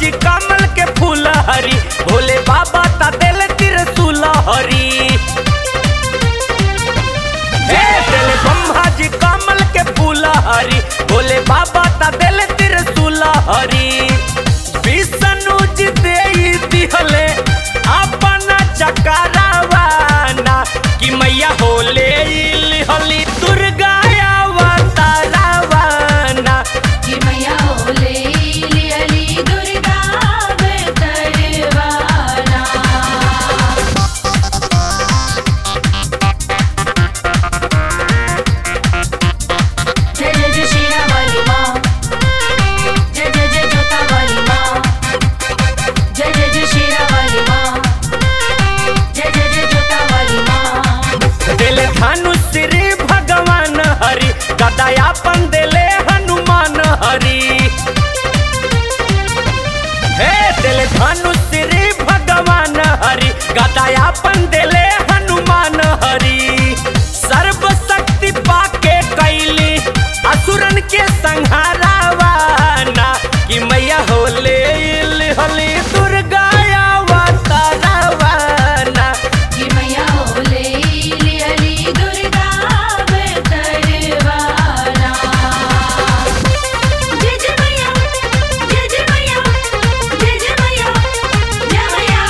जी कमल के फूल हरी भोले बाबा ता दिल त्रिशूल हरी हे दिल ब्रह्मा जी कमल के फूल हरी भोले बाबा ता दिल त्रिशूल हरी विष्णु जी दे दिहले अपन चकरावाना कि मैया होले हली दुर्गा अवतारावाना कि मैया होले लियली दुर्गा अवतरवाना जय जय जय शीरा वाली माँ जय जय जय जोता वाली माँ जय जय जय शीरा वाली माँ जय जय जय जोता वाली माँ दिल धनुष श्री भगवान हरि गदायापन दिले हनुमान हरि हे दिल धनुष श्री भगवान हरि गदायापन दिले हनुमान हरि सर्वशक्ति पाके कैली असुरन के संहारावाना कि मैया होले हली दुर्गा अवतारावाना कि मैया होले लियली दुर्गा अवतरवाना जय जय मैया जय जय मैया जय जय मैया जय मैया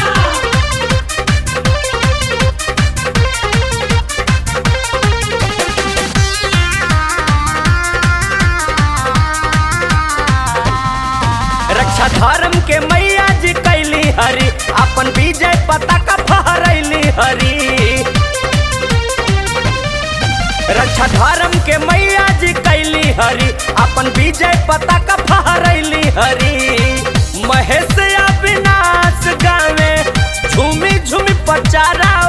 रक्षा धर्म के मैया जी कैली हरी अपन विजय पताका फहरैली हरी रक्षा धर्म के मैया जी कैली हरी अपन विजय पताका फहरैली हरी महेश अविनाश गावे झूमी झूमी पचारा